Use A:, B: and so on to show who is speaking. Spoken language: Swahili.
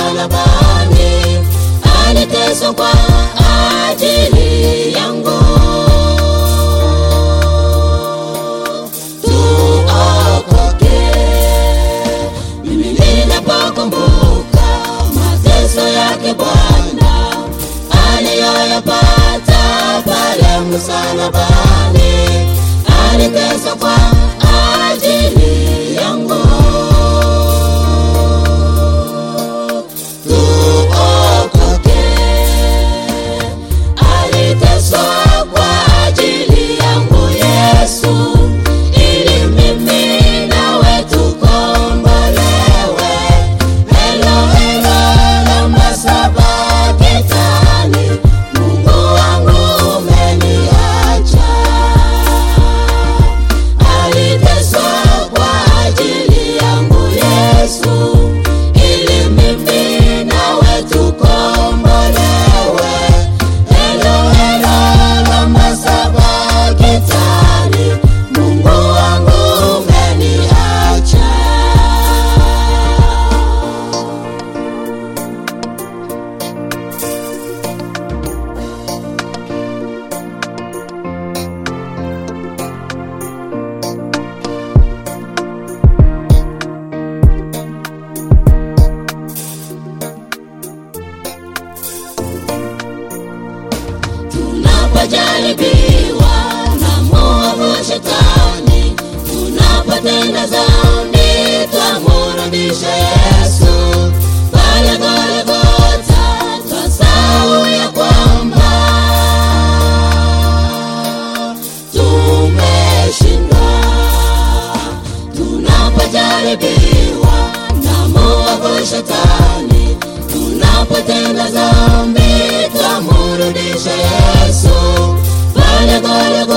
A: msalabani, aliteswa kwa ajili yangu. Tuokoke. Mimi ninapokumbuka mateso yake Bwana aliyoyapata pale msalabani, aliteswa kwa ajili yangu. Tuokoke. Aliteswa kwa ajili yangu Yesu, ili mimi nawe tukombolewe. Helo, helo, lama sabakitani, Mungu wangu umeniacha. Aliteswa kwa ajili yangu Yesu, ili mimi nawe tukombolewe. Helo, helo, lama sabakitani, Mungu wangu umeniacha. tunapojaribiwa na mwovu shetani, tunapotenda dhambi, twamrudisha Yesu pale Golgotha, twasahau ya kwamba tumeshindwa. Tunapojaribiwa na mwovu shetani, tunapotenda dhambi, twamrudisha Yesu pale Golgotha